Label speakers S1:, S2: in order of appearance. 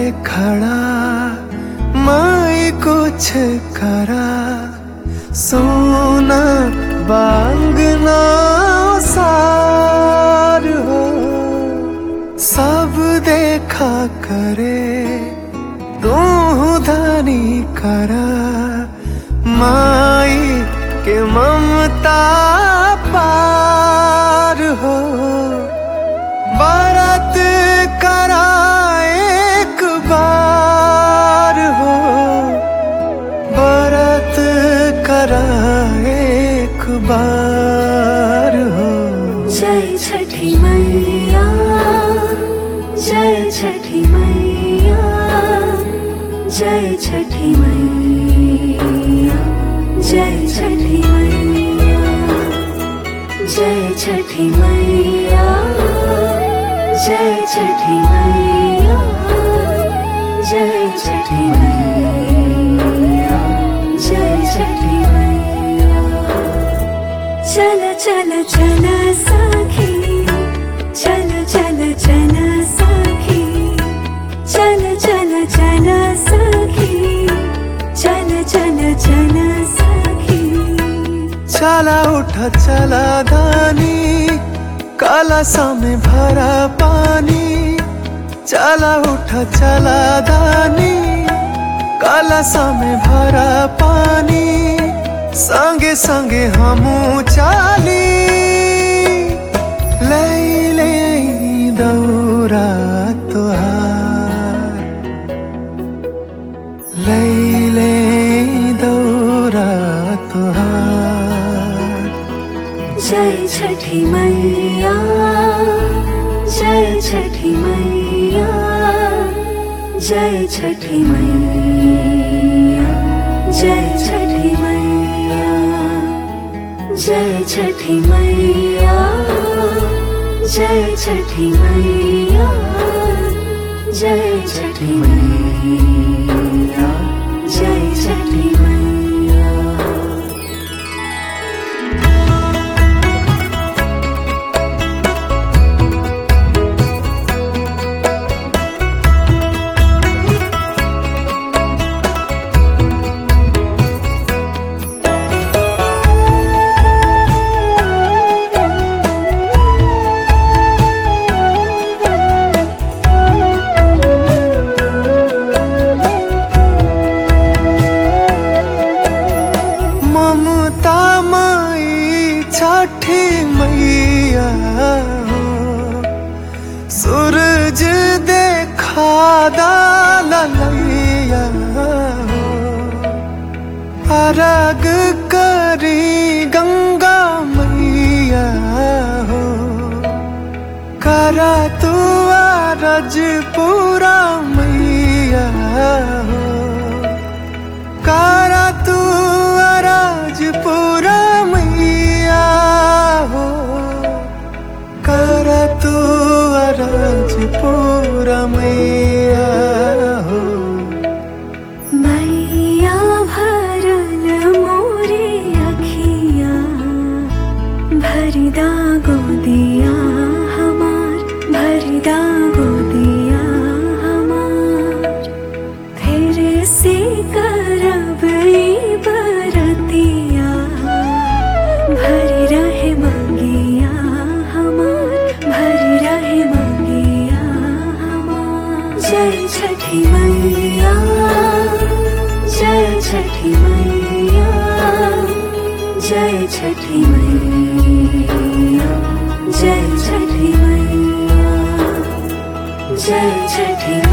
S1: खड़ा माई कुछ करा सोना बांगना सार हो सब देखा करे तू धनी करा माई के ममता पार हो भारत करा एक बार हो भारत करा एक बार हो
S2: जय छठी मैया जय छठी मैया जय छठी मैया जय छठी मैया जय छठी मैया जय छठी मैया जय छठी मैया जय छठी मैया चल चल चल सखी चल चल चल सखी चल चल चल सखी चल चल चल सखी
S1: चला उठा चला धानी काला सामे भरा पानी चला उठा चला धानी काला सामे भरा पानी संगे संगे हमू चाली ले ले दौरा तुहार ले ले दौरा तुहार
S2: जय छठी मैया जय छठी मैया जय छठी मैया जय छठी मैया जय छठी मैया जय छठी मैया जय छठी मैया जय छठी मैया
S1: ममता माई छठी मैया हो सूरज देखा दालैया हो अरग करी गंगा मैया हो करा तू अरज पूरा मैया हो कारा तू अराज पूरा मैया हो कारा तू अराज पूरा मैया हो
S2: मैया भरल मोरे अखिया भरदा गोदिया हमार भरदा गोदिया हमार फिर से करब ई बरतिया भर रहे मंगिया हमार भर रहे मंगिया हमार जय छठी मैया जय छठी मैया जय छठी मैया जय छठी मैया जय छठी